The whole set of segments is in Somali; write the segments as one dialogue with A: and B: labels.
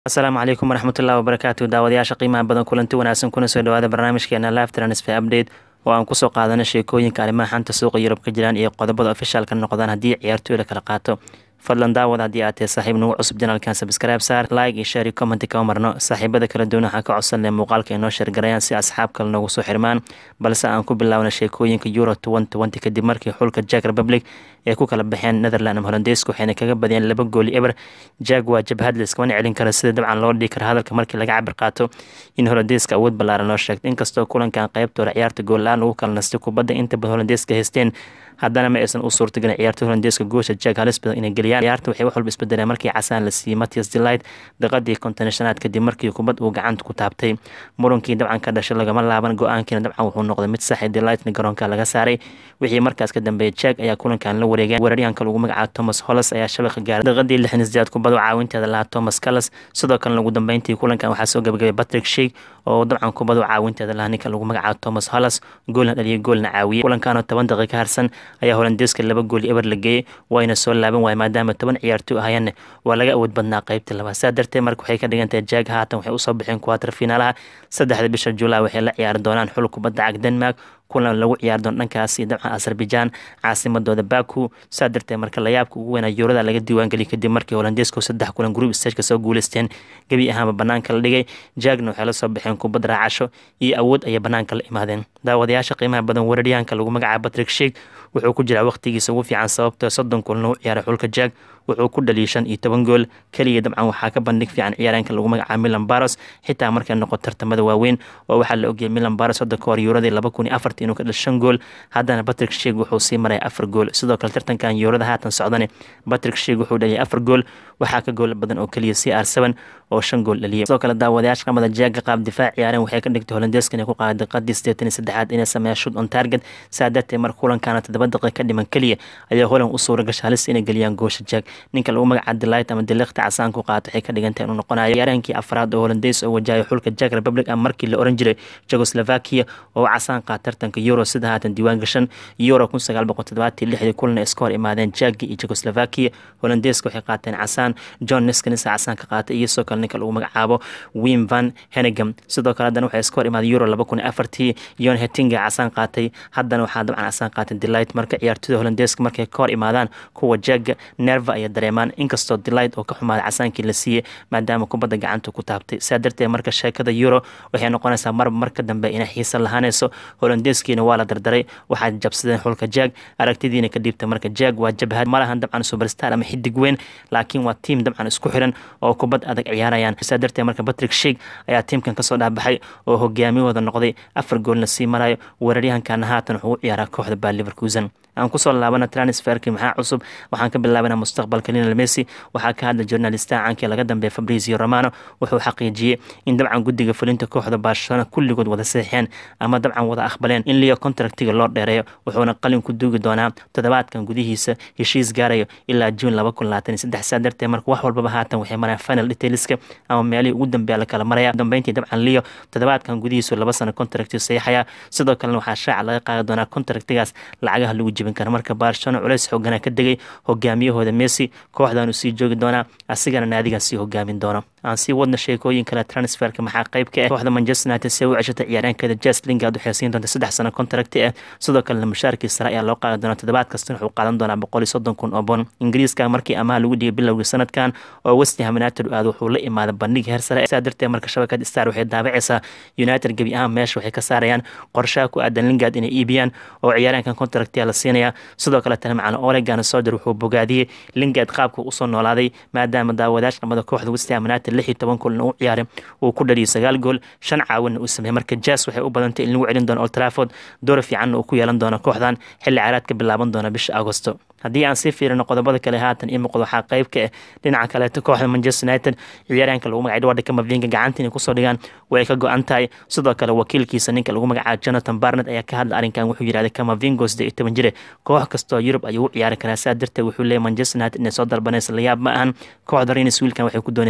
A: asalaamu calaykum waraxmatullahi wabarakaatu daawadayaasha qiimaha badan kulanti wanaagsan kuna soo dhawaada barnaamijkeena live transfer update oo aan kusoo qaadano sheekooyinka arrimaha xanta suuqa yurub ka jiraan iyo qodobada ofishaalka noqdaan haddii ciyaartooyda kala qaato fadlan daawad haddii aad tahay saaxiib nagu cusub janaalkan subscribe saar like iyo share iyo comment kama marno saaxiibada kala duwan waxaan ka codsan leh muuqaalka inoo sheergarayaan si asxaab kale noogu soo xirmaan balse aan ku bilaawna sheekooyinka euro twenty kadib markii xulka jack republic ay ku kala baxeen netherland ama holandeeska waxayna kaga badiyeen laba gooli eber jag waa jabhad layskama celin kara sida dabcan loo dhigi kara hadalka markii laga cabir qaato in holandeeska awood ballaaran loo sheegto inkastoo kulankan qeybtooda ciyaarta goolla-aan lagu kala nastay kubadda inta badan holandeeska haysteen haddana ma aysan u suurtagelin ciyaartoy holandeeska goosha jag halis badan inay geliyaan ciyaarta waxay wax walba isbedeleen markii casaan la siiyey matias delight daqadii kontonashanaad kadib markii kubad uu gacanta ku taabtay murunkii dabcan ka dhashay lagama laaban go-aankiina dabcan wuxuu noqday mid saxi delightna garoonka laga saaray wixii markaas ka dambeeyay jag ayaa kulankan la wareegeen weeraryahanka lagu magacaabo thomas hollis ayaa shabaqa gaaray daqadii lixdan sideed kubad caawinteeda lahaa thomas callas sidoo kalena ugu dambeyntii kulankan waxaa soo gabagabay patrick sheik oo dabcan kubadu caawinteeda lahaa ninka lagu magacaabo thomas hollis goolna dhaliyay goolna caawiyey kulankanoo toban daqiiqa harsan ayaa holandeeska laba gool eber la geeyey wayna soo laaban waaya maadaama toban ciyaartoy ahayeenna waa laga awood badnaa qeybta labaad saa darteed marka waxay ka dhigantahay jag haatan waxay usoo baxeen kuwaatar finaalaha saddexda bisha julaay waxay la ciyaari doonaan xul kubadda cag denmark kulan lagu ciyaari doono dhankaasi dabcan azerbaijan caasimadooda baku saa darteed marka layaabka ugu weynaa yuurada laga diiwaangeliyay kadib markii holandeesku saddex kulan group stageka soo guuleysteen gebi ahaanba banaanka la dhigay jagna waxay la soo baxeen kubad raacasho iyo awood ayay banaanka la imaadeen daawadayaasha qiimaha badan weeraryahanka lagu magacaabo patrick sheik wuxuu ku jiraa waqtigiisa ugu fiican sababtoo soddon kulan u ciyaaray xulka jag wuxuu ku dhaliyay shan iyo toban gool keliya dabcan waxaa ka bandhig fiican ciyaareenka lagu magacaabo milan baros xitaa markay noqoto tartamada waaweyn oo waxaa la ogeyay milan baros hadda ka hor yuuradii laba kun iyo afartii inuu ka dhal shan gool haddana patrick sheik wuxuu sii maraya afar gool sidoo kale tartankan yuurada haatan socdane patrick sheik wuxuu dhaliyay afar gool waxaa ka gool badan oo keliya c r seven oo shan gool dhaliyay sidoo kale daawadayaasha qamada jaaga qaab difaac ciyaareen waxay ka dhigtay holandeeska inay ku qaaday daqiiqadii sideetan iyo saddexaad inay sameeyaan shut on target saa darteed marka kulankaana toddoba daqiiq ka dhiman keliya ayaa holan u suura gasha halis inay geliyaan goosha jaag ninka lagu magaca delight ama diliqta casaan ku qaato waxay ka dhigantahay inuu noqonayo ciyaaraankii afraad oo holandeys oo wajahay xulka jack republic ama markii la oran jiray jugoslovakia oo casaan qaata tartanka euro sida haatan diiwaan gashan euro kun sagaal boqol toddobaatan lixdii kulana iska hor imaadeen jaggi iyo jugoslovakia holandeeska waxay qaateen casaan john niskins casaan ka qaatay iyo sidoo kale ninka lagu magacaabo wim van henegam sidoo kale haddana waxay iska hor imaaday euro laba kun iyo afartii yon hetinga casaan qaatay haddana waxaa dabcan casaan qaatay delight marka ciyaartoyda holandeeska markay ka hor imaadaan kuwa jagga nerva ayay dareemaan inkastoo delight oo ka xumaaday casaankii la siiyey maadaama kubadda gacanta ku taabtay saa darteed marka sheekada euro waxay noqonaysaa marba marka dambe inay xiisa lahaanayso holandeeskiina waa la dardaray waxaad jabsadeen xulka jag aragtidiina ka dhiibta marka jag waa jabhad malahan dabcan superstar ama xidig weyn laakiin waa tiim dabcan isku xiran oo kubad adag ciyaarayaan saa darteed marka patrick sheik ayaa tiimkan kasoo dhaabaxay oo hogaamiyahooda noqday afar goolna sii marayo weeraryahankana haatan wuxuu u ciyaaraa kooxda baa liverkusen aan kusoo laabana transferki maxaa cusub waxaan ka bilaabana mustaqbalka linal messi waxaa ka hadla journalistaha caankii laga dambeeya fabrizio romano wuxuu xaqiijiyey in dabcan guddiga fulinta kooxda barcelona kulligood wada saxiixeen ama dabcan wada aqbaleen in leo contractiga loo dheereeyo wuxuuna qalin ku duugi doonaa toddobaadkan gudihiisa heshiis gaarayo ilaa juun laba kun labaatan iyo saddex saa darteed marka wax walbaba haatan waxay marayaan final detailska ama meelihii ugu dambeeya la kala maraya dambeyntii dabcan leo toddobaadkan gudihiisu laba sano contracti saxiixaya sidoo kalena waxaa shaaca laga qaadi doonaa contractigaas lacagaha lagu jibin kara marka barcelona culeys xoogana ka degay hogaamiyahooda messi kooxdaanu sii joogi doonaa asigana naadigaa sii hogaamin doono aan sii wadna sheekooyin kale transferka maxaa qayb ka ah kooxda manchester united see u ceshatay ciyaareenkeeda jes lingard waxay siin doonta saddex sano contracti ah sidoo kalena mushaarkii sare ayaa loo qaadi doonaa toddobaad kastana wuxuu qaadan doonaa boqol iyo soddon kun oo bon ingiriiska markii amaha lagu dhigay bilowgii sanadkan oo westham united u aada wuxuu la imaaday bandhig heer sare saa darteed marka shabakad star waxay daabacaysaa united gebi ahaan meesha waxay ka saarayaan qorshaha ku aadan lingard inay iibiyaan oo ciyaareenkan contractia la siinaya sidoo kale tana macana olegan soder wuxuu bogaadiyey lingard qaabka usoo noolaaday maadaama daawadayash qamada kooxda westham united lix iyo toban kulan u ciyaaray uu ku dhaliyay sagaal gool shan caawinna uu sameeyey marka jas waxay u badantay in lagu celin doono old trafford door fiicanna uu ku yeelan doono kooxdan xilli caraadka bilaaban doona bisha agosto haddii aan sii fiirino qodobada kale haatan ii muuqdo waxaa qayb ka ah dhinaca kaleeto kooxda manchester united ciyaaryahanka lagu magacay edward kamavinga gacanta inay kusoo dhigaan way ka go-an tahay sidoo kale wakiilkiisa ninka lagu magacaabo jonathan barnet ayaa ka hadla arrinkan wuxuu yidhahday kamavingo sidee iyo toban jire koox kastoo yurub ayuu u ciyaari karaa saa darteed wuxuu leeyahy manchester united inay soo dalbanaysa layaab ma ahan kooxda renis wiilkan waxay ku doonaysaa afartan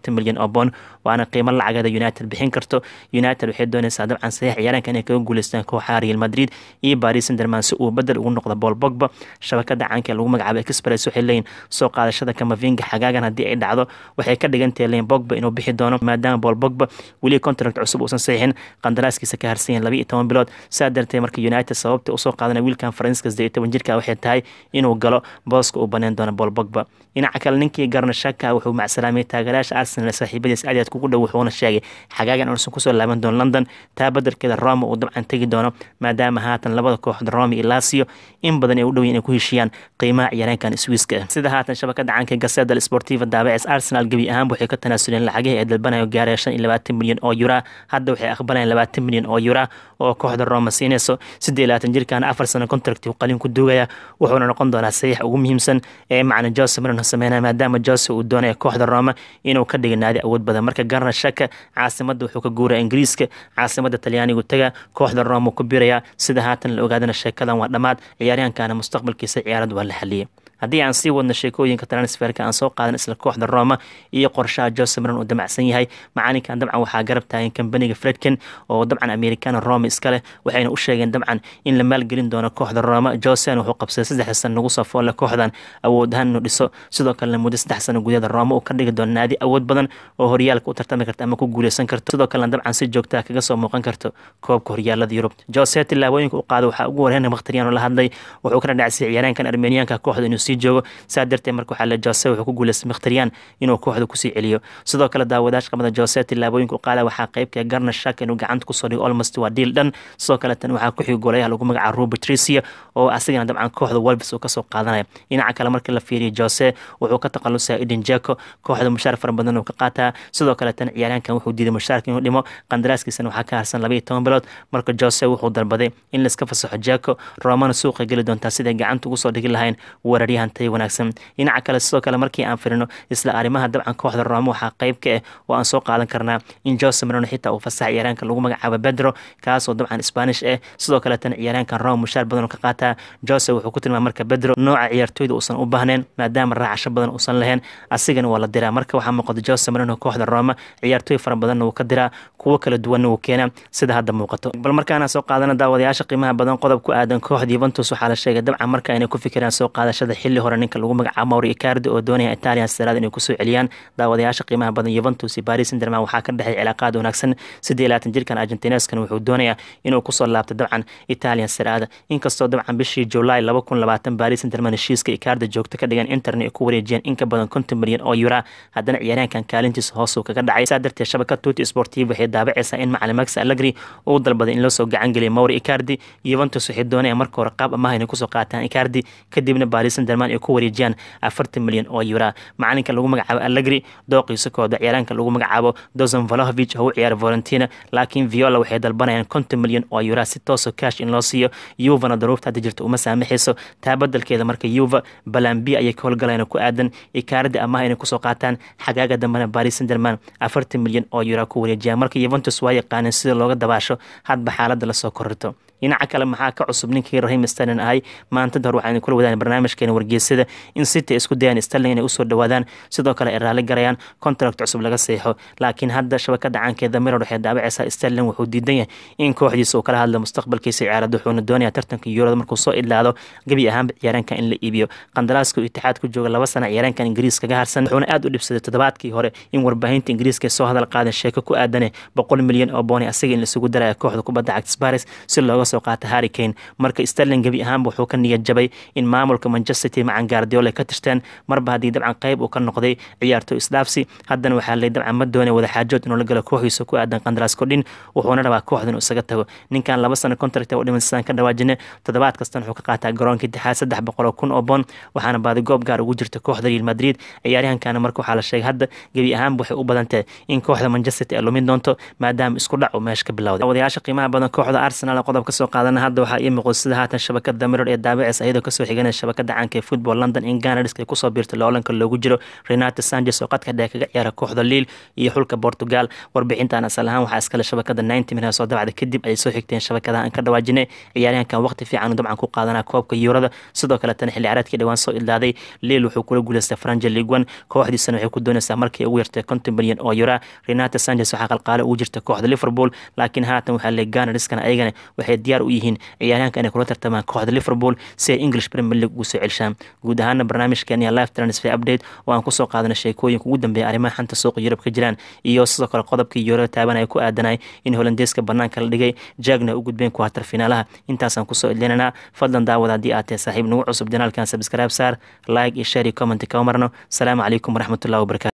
A: afartan milyan oo boon waana qiimo lacageeda united bixin karto united waxay doonaysaa dabcan saxiix ciyaaraanka inay kaga guuleystaan kooxaha real madrid iyo paris saint-germain si uu bedel ugu noqdo paul bogba shabakada caanka ee lagu magacaabo express waxay leeyihin soo qaadashada kamavinga xagaagan haddii ay dhacdo waxay ka dhigantahay leyin bogba inuu bixi doono maadaama paul bogba weli contract cusub uusan saxiixin qandaraaskiisa ka harsan yahin laba iyo toban bilood saa darteed marka united sababta usoo qaadana wiilkan faransiiska saddeed iyo toban jirka waxay tahay inuu galo booska uu baneen doono paul bogba dhinaca kale ninkii garna shaka wuxuu macsalaamay taageerayaasha arsenal saaxiibadiis aad kugu dhow wuxuuna sheegay xagaagan uusan kusoo laaban doono london taa badelkeeda roma uu dabcan tegi doono maadaama haatan labada kooxood roma iyo lasio in badan ay u dhow inay ku heshiiyaan qiimaha ciyaareenkan swiiska ah sida haatan shabakada caanka gaseda sportiva daabacis arsenal gebi ahaanba waxay ka tanaasuleen lacagihii ay dalbanayo gaaraya shan iyo labaatan milyan oo yura hadda waxay aqbalayaan labaatan milyan oo yura oo kooxda roma siinayso siddeed iyo labaatan jirkan afar sano contract uu qalin ku duugaya wuxuuna noqon doonaa saxiix ugu muhiimsan ee macna jose marino sameynaya maadaama jose uu doonaya kooxda roma inuu ka dhiga naadi awood badan marka garna shaka caasimada wuxuu ka guuraya ingiriiska caasimada talyaanigu taga kooxda roma ku biraya sida haatan la ogaadana sheekadan waa dhammaad ciyaaryahankana mustaqbalkiisa ciyaarad waa la xaliyay haddii aan sii wadno sheekooyinka transferka aan soo qaadan isla kooxda roma iyo qorshaha jose maron uu damacsan yahay macalinkan dabcan waxaa garab taagan kambaniga fredken oo dabcan americana roma iska leh waxayna u sheegeen dabcan in la maalgelin doono kooxda roma josen wuxuu qabsaday saddex sano nagu soo foolle kooxdan awood ahaan inuu dhiso sidoo kalena muddo saddex sano gudaheeda roma uu ka dhigi doono naadi awood badan oo horyaalka u tartami karta ama ku guuleysan karto sidoo kalena dabcan si joogtaa kaga soo muuqan karto koobka horyaalada yurub jose tillaabooyinka u qaada waxaa ugu horeyna bakhtariyaano la hadlay wuxuu ka dhadhacsiyay ciyaaraankan armeniyaanka kooxda inuu sii joogo saa darteed marka waxaa le jose wuxuu ku guuleystay mikhtaryan inuu kooxda kusii celiyo sidoo kale daawadaasha qabada jose tillaabooyinka u qaada waxaa qeybka garna shak inuu gacanta kusoo dhigo almost waa diil dhan sidoo kale tan waxaa ku xigi goolayaha lagu magacaabo ruben tricia oo asigana dabcan kooxda wolves uu kasoo qaadanaya dhinaca kale marka la fiiriyo jose wuxuu ka takhalusaya eden jeko kooxda mushaar fara badan uu ka qaataa sidoo kale tan ciyaaryaankan wuxuu diiday mushaarka inuu dhimo qandaraaskiisana waxaa ka harsan laba iyo toban bilood marka jose wuxuu dalbaday in laiska fasaxo jeko romana suuqa geli doontaa siday gacanta ugu soo dhigi lahayn weeraryahan tay wanaagsan dhinaca kale sidoo kale markii aan firino isla arrimaha dabcan kooxda roma waxaa qeyb ka ah oo aan soo qaadan karnaa in jose marino xitaa uu fasaxa ciyaaraanka lagu magacaabo bedro kaasoo dabcan spanish ah sidoo kale tan ciyaaraankan roma mushaar badan oo ka qaataa jose wuxuu ku tilmaamay marka bedro nooca ciyaartooyda uusan u baahneen maadaama raacasho badan uusan lahayn asigana waa la diraa marka waxaa muuqata jose marino kooxda roma ciyaartooy fara badanna wuu ka diraa kuwo kala duwanna wuu keenaa sida hadda muuqato bal markaana soo qaadana daawadayaasha qiimaha badan qodob ku aadan kooxda yuventus waxaa la sheegay dabcan marka inay ku fikiraan soo qaadashada xilli hore ninka lagu magacaabo mauri icardi oo doonaya italian saraad inay kusoo celiyaan daawadayaasha qiimaha badan yuventus iyo paris saint-germain waxaa ka dhexay cilaaqaad wanaagsan siddeed labaatan jirkan argentineskan wuxuu doonayaa inuu kusoo laabto dabcan italian saraada inkastoo dabcan bishii july laba kun labaatan paris saint-germain heshiiska icardi joogto ka dhigan internet ay ku wareejiyeen in ka badan konton milyan oo yura haddana ciyaaryahankan kaalintiisa hoosuu kaga dhacay saa darteed shabakad tuti sportiv waxay daabacaysaa in macalin max allegri uu dalbaday in loo soo gacan geliya mauri icardi yuventus waxay doonayaan marka hore qaab amaha inay kusoo qaataan icardi kadibna paris saint-germain ay ku wareejiyaan afartan milyan oo yura macalinka lagu magacaabo allegri dooqiisa kooda ciyaaraanka lagu magacaabo dozan valahovich oo u ciyaara valentina laakiin viola waxay dalbanayaan konton milyan oo yura si tooso cash in loo siiyo yuvana daruurta hadda jirta uma saamaxayso taa badelkeeda marka yuva balambi ayay ka howlgalayaan ku aadan icardi amaha inay kusoo qaataan xagaaga dambena paris saint-germain afartan milyan oo yura ku wareejiyaan marka yuventus waa yaqaaneen sida looga dabaasho hadba xaaladda lasoo korrito dhinaca kale maxaa ka cusub ninkii rahim sterlin ahay maantada hor waxaynu kula wadaan barnaamijkeena wargeysada in city ay isku dayaan sterling inay usoo dhawaadaan sidoo kale ay raalli garayaan contract cusub laga seexo laakiin hadda shabakada caankeeda miror waxay daabacaysaa sterling wuxuu diidan yahay in kooxdiisa uu kala hadlo mustaqbalkiisa ciyaarada wuxuuna doonayaa tartanka yuurada markuu soo idlaado gebi ahaanba ciyaaraanka in la iibiyo qandaraaska uu itixaad ku jooga laba sana ciyaaraankan ingiriis kaga harsan wuxuuna aad u dhibsaday toddobaadkii hore in warbaahinta ingiriiska soo hadal qaadan sheeko ku aadane boqol milyan oo booni asiga in laisugu daraya kooxda kubadda cagta sparis si looga soo qaata harry kane marka sterling gebi ahaanba wuxuu ka niyad jabay in maamulka manchester city macan gaardiola ka tirteen marba haddii dabcan qayb uu ka noqday ciyaarto isdhaafsi haddana waxaa lay dabcan ma doonay wadaxaajood inuu la galo kooxiisa ku aadan qandaraas kordhin wuxuuna rabaa kooxda inuu isaga tago ninkan laba sano contract u dhiman sidaan ka dhawaajine toddobaad kastan wuxuu ka qaataa garoonka intixaad saddex boqol oo kun oo bond waxaana baadi goob gaar ugu jirta kooxda real madrid ciyaaryahankana marka waxaa la sheegay hadda gebi ahaanba waxay u badantahay in kooxda manchester city ay lumin doonto maadaama isku dhac uu meesha ka bilowday wadayaasha qiimaha badan kooxda arsenal qodob ka soo qaadana hadda waxaa ii muuqda sida haatan shabakada mirror ee daabicaysa iyadoo kasoo xiganaya shabakada caanka football london in ganadsk ay kusoo biirtay loolanka loogu jiro renato sanchez oo qadka dheer kaga ciyaara kooxda liil iyo xulka portugal warbixintan asal ahaan waxaa iskale shabakada ninety minutes oo dabacda kadib ay soo xigteen shabakadaha aan ka dhawaajinay ciyaaryahankan waqti fiican dabcan ku qaadanaa koobka yuurada sidoo kaletana xilli ciyaareedkii dhawaan soo ilaaday liil wuxuu kula guuleystay franja liguan kooxdiisana waxay ku doonaysaa markii ugu yartay konton milyan oo yura renato sanchez waxaa qalqaale ugu jirta kooxda liverpool laakiin haatan waxaa le ganariskana ayagana waxay diyaar u yihiin ciyaaryahanka inay kula tartamaan kooxda liverpool si ay english premier league ugu soo celishaan guud ahaana barnaamijkeeni live transfer update oo aan kusoo qaadana sheekooyinka ugu dambeeya arrimaha xanta suuqa yurub ka jiraan iyo sidoo kale qodobkii yuurada taabanaya ku aadanay in holandeeska banaanka la dhigay jagna u gudbeen kuwaatar finaalaha intaasaan kusoo idlinanaa fadlan daawada haddii aad tahay saaxiib nagu cusub janaalkan sabscribe saar like iyo share iyo comment kama marno asalaamu calaykum waraxmatullahi wabarakatu